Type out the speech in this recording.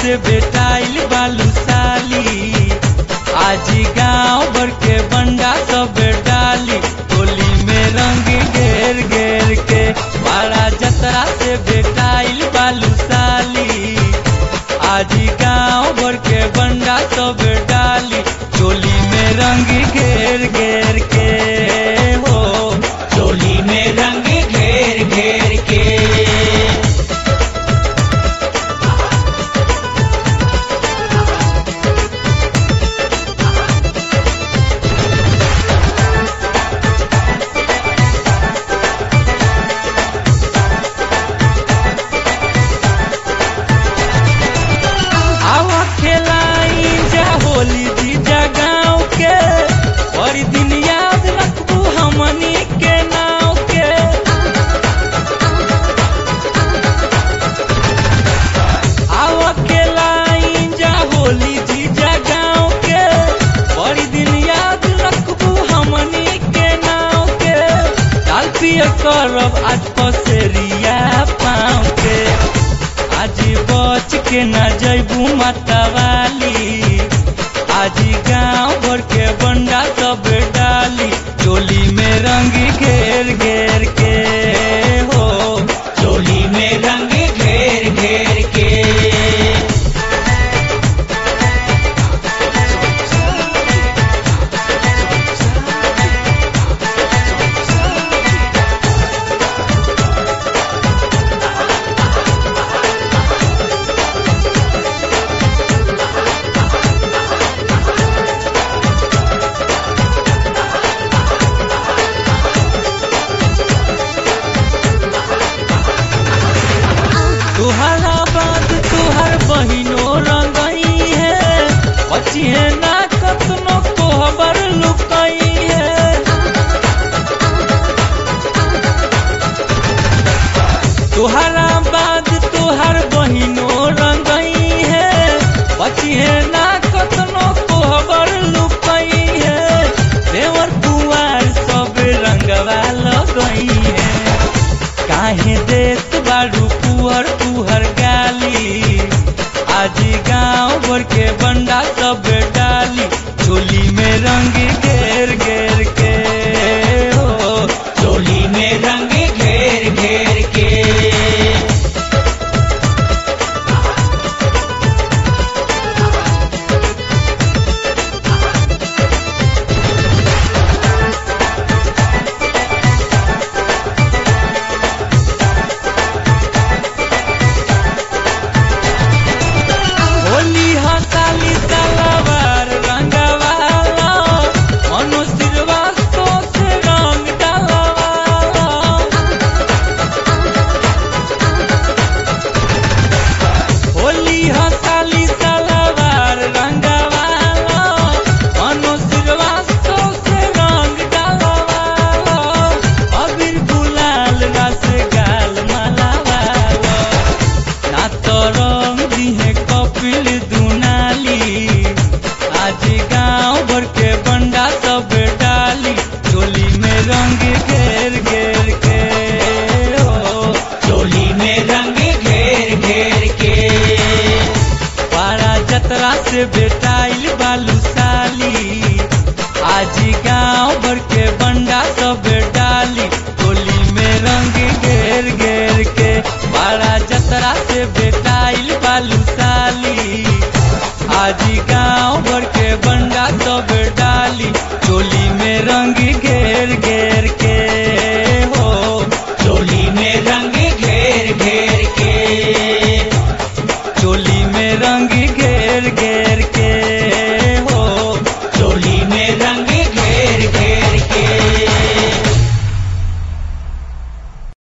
से बेटाइल बालू साली आज गांव भर के बंडा सब डाली होली में रंग घेर घेर के बड़ा जतरा से बेटाइल बालू साली आज गांव भर के बंडा सब डाली चोली में रंग घेर घेर के हो चोली में रंग घेर घेर के आवा खेलाई जा होली जीजा गाँव के और दिन याद रखबू हमनी के नाव के आवा खेलाई जा होली जीजा गाँव के और दिन याद रखबू हमनी के नाव के डाल पिया करब आज पसेरिया पाँव के आज बच के न जैबू मतवाली आज गांव भर के बंडा सब डाली चोली में रंग घेर घेर के हो चोली में रंग घेर घेर के तुहरा बात तुहर बहिनो रंगई है बची है ना कतनो कोहबर लुकई है तुहरा बाद तुहर बहिनो रंगई है बची है ना कतनो कोहबर लुकई है देवर कुआर सब रंगवा लगई है काहे देत बाड़ू पुहर पुहर गाली आज गांव भर के बंडा सब डाली चोली में रंग घेर घेर के हो चोली में रंग घेर घेर के होली हसाली तलवार रंगवाला मनो श्रीवास्तव से रंग डालवाला होली हसाली तलवार रंगवाला मनो श्रीवास्तव से रंग डालवाला अबीर गुलाल रस गाल मलावाला ना तो रंग दिहे कपिल दुनाली आज गांव भर के बंडा सब डाली चोली में रंग घेर घेर के हो चोली में रंग घेर घेर के पारा जतरा से बेटा